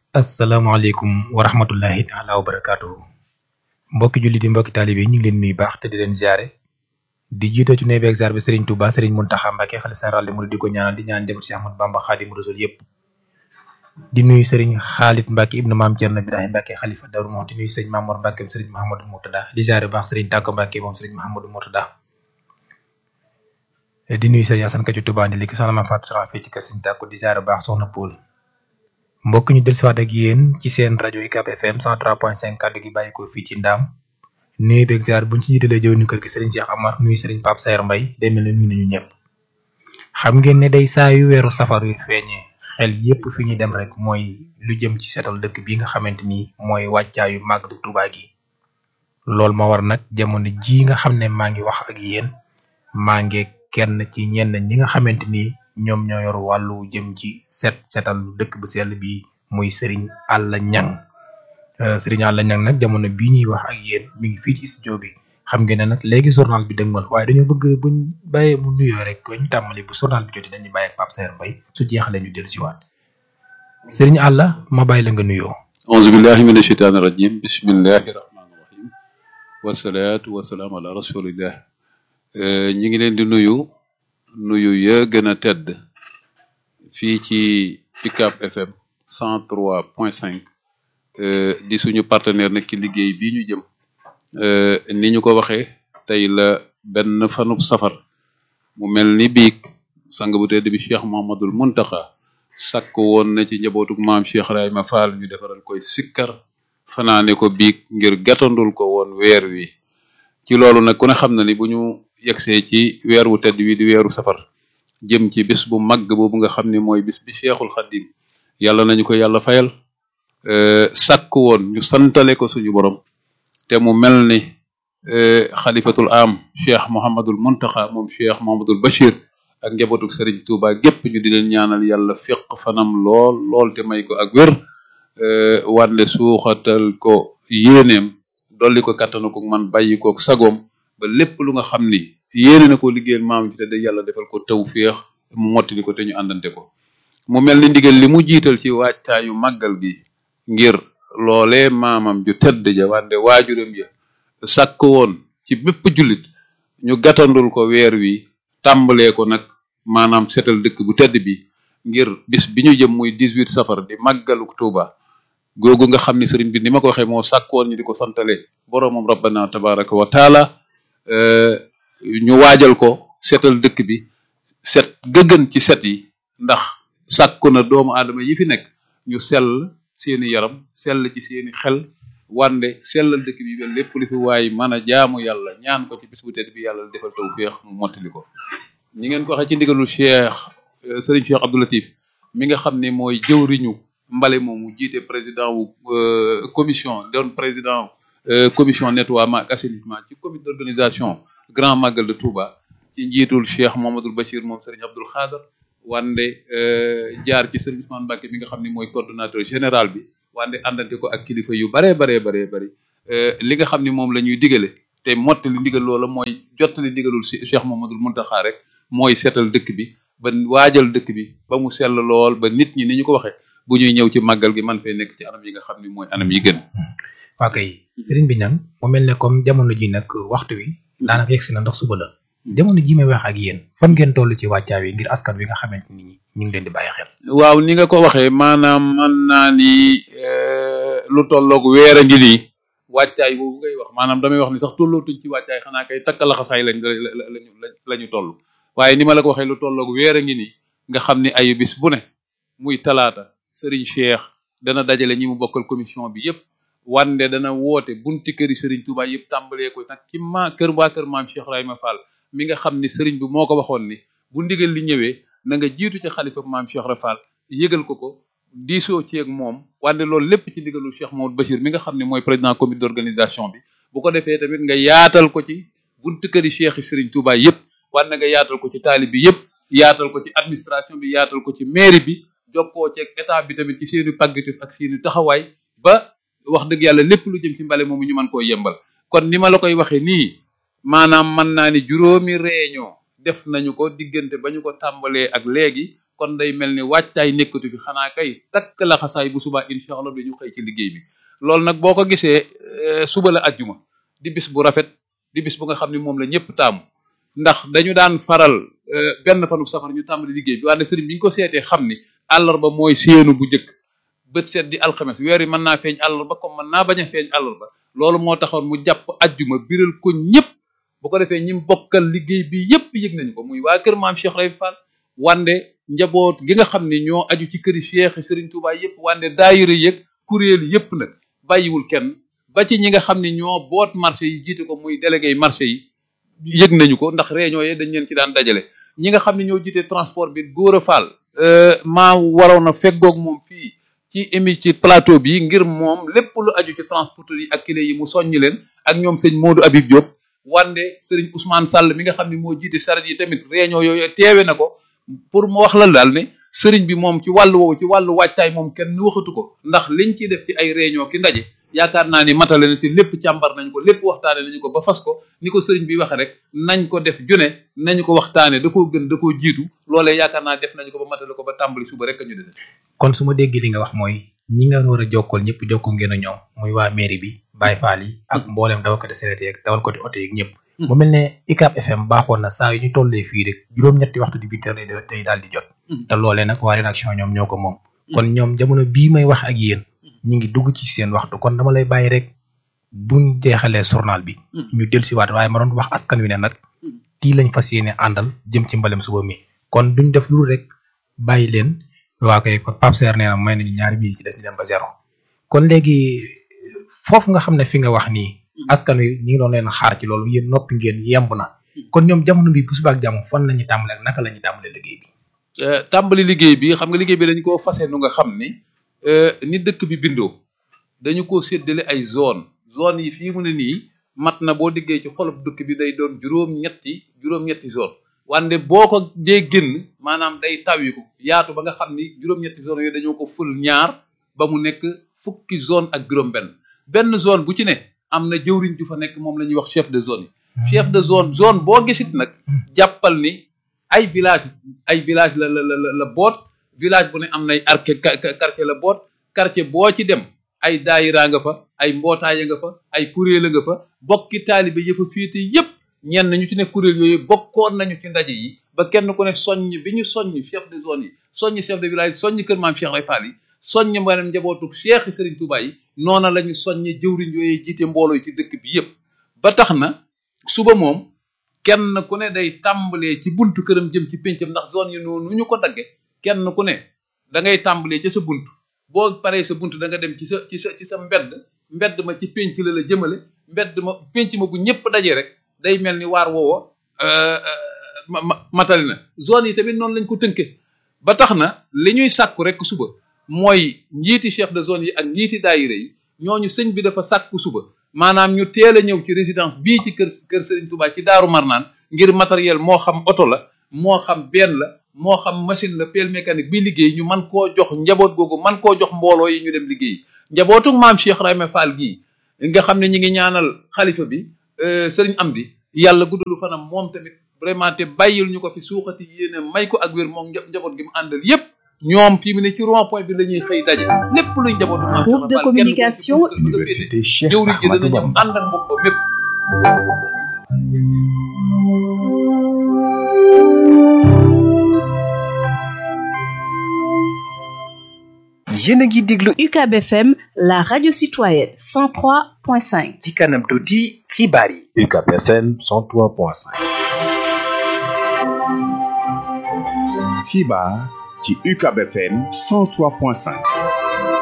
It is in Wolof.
asalaamaaleykum wa rahmatullahi taala wa barakaatuhu mbokki jullit yi mbokki taalibe yi ñu ngi leen nuyu baax te di leen ziare di jiite ci nuyu beeg ziar bi Serigne Touba Serigne Mountakha Mbacké xalif général des mourides di ko ñaanal di ñaan jëm Cheikh Ahmadou Bamba Khadimu Rasul yëpp di nuyu Serigne Khalid Mbacké ibnu Maam Thierno Birahim Mbacké xalifa Darou Mouhty di nuyu Serigne Mamour Mbacké Serigne Mahamadou Mourtada di ziare baax Serigne Tàkko Mbacké moom Serigne Mahamadou Mourtada di nuyu Serigne Assane Ka ci Touba ndi léegi soxna Mame Fatou Soxna fii ci kër Serigne Tàkko di ziare baax soxna Poul mbokk ñu dellusiwaat ak yéen ci seen rajo UCAB FM 103.5 kàddu gi bàyyi ko fii ci ndaam nuyu beeg ziar buñ ci jiitalee jëw ni kër gi Serigne Cheikh Amar nuyu Serigne Pape Sayer Mbaye day mel ne nuyu nañu ñëpp xam ngeen ne day saa yu weeru safar yu feeñee xel yépp fi ñu dem rek mooy lu jëm ci setal dëkk bi nga xamante ni mooy wàccaayu màggalu Tuubaa gi loolu ma war nag jamono ji nga xam ne maa ngi wax ak yéen maa ngi kenn ci ñenn ñi nga xamante ni ñoom ñoo yor wàllu jëm ci set setal dëkk bu sell bi muy Serigne Alla Ñang Serigne Alla Ñang nag jamono bii ñuy wax ak yéen mi ngi fii ci studio bi xam ngeen ne nag léegi journal bi dëgmal waaye dañoo bëgg buñ bàyyee mu nuyoo rek ñu tàmbali bu journal bi jotee dañuy bàyyi ak Pape Sayer Mbaye su jeexalee ñu dellusiwaat Serigne Alla ma bàyyi la nga nuyoo. auzu billahi min asheytaani rajim bismillahi rahmaani rahim wasalaatu wasalaam ala rasulillah ñu ngi leen di nuyu nuyu ya gën a tedd fii ci UCAB FM cent trois point cinq di suñu partenaire nag ci liggéey bii ñu jëm ni ñu ko waxee tey la benn fanub safar mu mel ni biig sang bu tedd bi Cheikh Mouhamadoul Mountakha sàkk woon na ci njabootuk maam Cheikh Rahima Fall ñu defaral koy sikkar fanaane ko biig ngir gàttandul ko woon weer wi ci loolu nag ku ne xam na ni bu ñu yegsee ci weer wu tedd wi di weeru safar jëm ci bis bu màgg boobu nga xam ni mooy bis bi Cheikhul Khadim yàlla nañu ko yàlla fayal sàkk woon ñu santale ko suñu borom te mu mel ni xalifatul am Cheikh Mouhamadul Mountakha moom Cheikh Mouhamadul Bachir ak njabootuk Serigne Touba gépp ñu di leen ñaanal yàlla fiq fanam lool lool te may ko ak wér wande suuxatal ko yéeneem dolli ko kattanu ko man bàyyi ko sagoom ba lépp lu nga xam ni yéene na ko liggéeyal maam ji te de yàlla defal ko taw féex mu mottali ko te ñu àndante ko mu mel ni ndigal li mu jiital ci wàccaayu màggal gi ngir loolee maamam ju tedd ja wande waajuram ja sàkk woon ci bépp jullit ñu gàttandul ko weer wi tàmbalee ko nag maanaam setal dëkk bu tedd bi ngir bis bi ñu jëm muy 18 safar di màggalu Tuuba googu nga xam ni sëriñ bi ni ma ko waxee moo sàkk woon ñu di ko santale boroomam rabbana tabaraka wa taala ñu waajal ko setal dëkk bi set gëgën ci set yi ndax sàkku na doomu aadama yi fi nekk ñu sell seeni yaram sell ci seeni xel wande sellal dëkk bi ba lépp lu fi waay mën a jaamu yàlla ñaan ko ci bis bu tedd bi yàlla defal tawfeex mu mottali ko ñi ngeen ko waxee ci ndigalu cheikh Serigne Cheikh Abdou Latif mi nga xam ne mooy jëwriñu mbale moom mu jiite président wu commission doon président commission nettoiement ak assainissement ci comité d'organisation grand magal de Touba ci njiitul cheikh Mouhamadoul Bachir moom Serigne Abdoul Khadr wande jaar ci Serigne Ousmane Mbacké mi nga xam ne mooy coordonnateur général bi wande àndante ko ak kilifa yu baree baree baree bëri li nga xam ne moom la ñuy digale te mottali ndigal loola mooy jottali ndigalul cheikh Mouhamadoul Mountakha rek mooy seetal dëkk bi ba waajal dëkk bi ba mu sell lool ba nit ñi ni ñu ko waxee bu ñuy ñëw ci màggal gi man fay nekk ci anam yi nga xam ne mooy anam yi gën. waa kay sëriñ bi nag mu mel ne comme jamono ji nag waxtu wi daanaka yegsi na ndax suba la jamono ji may wax ak yéen fan ngeen toll ci wàccaa wi ngir askan wi nga xamante ni ñu ngi leen di bàyyi xel. waaw ni nga ko waxee maanaam man naa ni lu tolloog weer a ngi nii wàccaay boobu ngay wax maanaam damay wax ni sax tollootuñ ci wàccaay xanaa kay takk laxasaay lañ lañu la ñu toll waaye ni ma la ko waxee lu tolloog weer a ngi nii nga xam ni ay bis bu ne muy talaata Serigne Cheikh dana dajale ñi mu bokkal commission bi yépp wande dana woote bunti këri Serigne Touba yëpp tàmbalee ko nag ci ma kër waa kër maam Cheikh Rahima Fall mi nga xam ni Serigne bi moo ko waxoon ni bu ndigal li ñëwee na nga jiitu ci xalifa maam Cheikh Rahima Fall yëgal ko ko diisoo ci ak moom wande loolu lépp ci ndigalu Cheikh Maodo Bachir mi nga xam ne mooy président comité d'organisation bi bu ko defee tamit nga yaatal ko ci bunti këri Cheikh yi Serigne Touba yëpp wande nga yaatal ko ci taalib bi yëpp yaatal ko ci administration bi yaatal ko ci mairie bi jokkoo ci ak état bi tamit ci seeni pàggatif ak seeni taxawaay ba wax dëgg yàlla lépp lu jëm ci mbale moomu ñu mën koo yembal kon ni ma la koy waxee nii maanaam mën naa ni juróomi réunion def nañu ko diggante ba ñu ko tàmbalee ak léegi kon day mel ni wàccaay nekkatu fi xanaa kay takk la xasaay bu subaa incha allah dañu xëy ci liggéey bi loolu nag boo ko gisee suba la ajjuma di bis bu rafet di bis bu nga xam ne moom la ñëpp taamu ndax dañu daan faral benn fanu safar ñu tàmbali liggéey bi waaye sëriñ bi ñu ko seetee xam ni àllarba mooy séenu bu njëkk bët seet di alxames weer yi mën naa feeñ àllarba comme mën naa bañ a feeñ àllarba loolu moo taxoon mu jàpp ajjuma biral ko ñëpp bu ko defee ñi bokkal liggéey bi yëpp yëg nañu ko muy waa kër maam Cheikh Ray Fall wande njaboot gi nga xam ne ñoo aju ci këri Cheikh Serigne Touba yëpp wande daayira yëg kuréel yëpp nag bàyyiwul kenn ba ci ñi nga xam ne ñoo boot marché yi jiite ko muy délégué marché yi yëg nañu ko ndax réunion yi dañ leen ci daan dajale ñi nga xam ne ñoo jiite transport bi góor a Fall maa waroon a feggoog moom fii ci émi ci plateau bi ngir moom lépp lu aju ci transporteur yi ak clé yi mu soññ leen ak ñoom sëñ Modou Habib Diop wande Serigne Ousmane Sall mi nga xam ne moo jiite saret yi tamit réunion yooyu teewe na ko pour mu wax la daal ne Serigne bi moom ci wàllu woowu ci wàllu wàccaay moom kenn waxatu ko ndax liñ ciy def ci ay réunion ki ndaje yaakaar naa ni matale na te lépp càmbar nañ ko lépp waxtaane nañu ko ba fas ko ni ko Serigne bi waxe rek nañ ko def june nañu ko waxtaane da koo gën da koo jiitu loolee yaakaar naa def nañu ko ba matale ko ba tàmbali suba rek ñu dese kon su ma déggee li nga wax mooy ñi nga war a jokkool ñëpp jokkoo ngeen a ñoom muy waa mairie bi Baye Fall yi ak mboolem dawalkati sareet yeeg dawalkati oto yeeg ñëpp mu mel ne ICAP FM baaxoon na saa yu ñu tollee fii rek juróom-ñetti waxtu di huit heures day daal di jot te loolee nag waa rédaction ñoom ñoo ko moom kon ñoom jamono bii may wax ak yéen ñi ngi dugg ci seen waxtu kon dama lay bàyyi rek buñ jeexalee journal bi ñu del si waat waaye ma doon wax askan wi ne nag kii lañ fas yéene àndal jëm ci mbalem suba mi kon duñ def lu rek bàyyi leen waa koy Pape Serre nee na may nañu ñaari bii ci des ñu dem ba zéro kon léegi foofu nga xam ne fi nga wax nii askan wi ñi ngi doon leen xaar ci loolu yéen noppi ngeen yemb na kon ñoom jamono bi bu suba ak jàmm fan la ñuy tàmbale ak naka la ñuy tàmbale liggéey bi tàmbali liggéey bi xam nga liggéey bi dañ koo fase nu nga xam ni ni dëkk bi bindoo dañu ko séddale ay zone zone yi fii mu ne nii mat na boo diggee ci xolub dëkk bi day doon juróom-ñetti juróom-ñetti zone wante boo ko dee génn maanaam day tawiku yaatu ba nga xam ni juróom-ñetti zone yooyu dañoo ko ful ñaar ba mu nekk fukki zone ak juróom-benn benn zone bu ci ne am na jëwriñ ju fa nekk moom la ñuy wax chef de zone yi chef de zone zone boo gisit nag jàppal ni ay village ay village la la la la boot village bu ne am nay arke quartier la boot quartier boo ci dem ay daayira nga fa ay mbootaaya nga fa ay kuréel nga fa bokki taalibe yëfa féete yépp ñenn ñu ci ne kuréel yooyu bokkoon nañu ci ndaje yi ba kenn ku ne soññ bi ñu soññ chef de zone yi soññ chef de village soññ kër maam Cheikh Ray Fall yi soññ mbaram njabootu Cheikh Serigne Touba yi noona la ñu soññe jëwriñ yooyu jiite mbooloo yi ci dëkk bi yépp ba tax na suba moom kenn ku ne day tàmbalee ci buntu këram jëm ci péncam ndax zone yi noonu ñu ko dagge kenn ku ne da ngay tàmbalee ca sa bunt boo paree sa bunt da nga dem ci sa ci sa ci sa mbedd mbedd ma ci pénc la la jëmale mbedd ma pénc ma bu ñëpp dajee rek day mel ni waar woowa matali na zone yi tamit noonu lañ ko tënke ba tax na li ñuy sàkku rek suba mooy njiiti chef de zone yi ak njiiti daayira yi ñooñu sëñ bi dafa sàkku suba maanaam ñu teel a ñëw ci résidence bii ci kër kër Serigne Touba ci Daaru Marnaan ngir matériel moo xam oto la moo xam benn la moo xam machine la pelle mécanique bi liggéey ñu man koo jox njaboot googu man koo jox mbooloo yi ñu dem liggéey njabootu maam Cheikh Rahma Fall gii nga xam ne ñi ngi ñaanal xalifa bi Serigne Amdi yàlla guddalu fanam moom tamit vraiment te bàyyil ñu ko fi suuxati yéene may ko ak wér moom njaboot gi mu àndal yépp ñoom fii mu ne ci rond point bi la ñuy xëy daje lépp luy njabootu maam groupe de communication Université Cheikh jëwriñ ji dana Ahmadou ñëw Bamba ànd ak mbokk mépp yéen a ngi déglu UCAB FM la radio citoyenne 103.5 ci kanam tuuti xibaar yi UCAB FM 103.5 xibaar ci UCAB FM 103.5